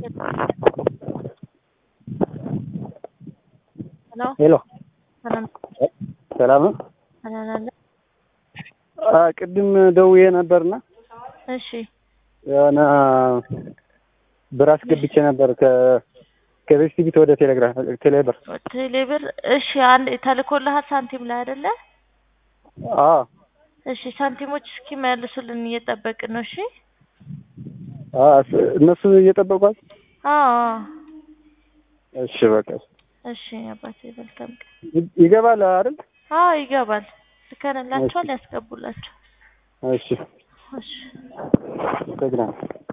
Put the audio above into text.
ሄሎ ሄሎ ሰላም ሰላም ነው። ሰላም አለ። አ ቅድም ደውዬ ነበርና እሺ የሆነ ብር አስገብቼ ነበር ከ ከቤስቲቪት ወደ ቴሌግራም ቴሌብር። ቴሌብር እሺ፣ አንድ ተልኮልሃል ሳንቲም ላይ አይደለ? አ እሺ፣ ሳንቲሞች እስኪመልሱልን እየጠበቅን ነው። እሺ አ እነሱ እየጠበቋል። አዎ እሺ በቃ እሺ፣ አባቴ መልካም ቀን። ይ- ይገባል አይደል? አዎ ይገባል። ልከንላቸዋል፣ ያስገቡላቸው። እሺ እሺ ደግና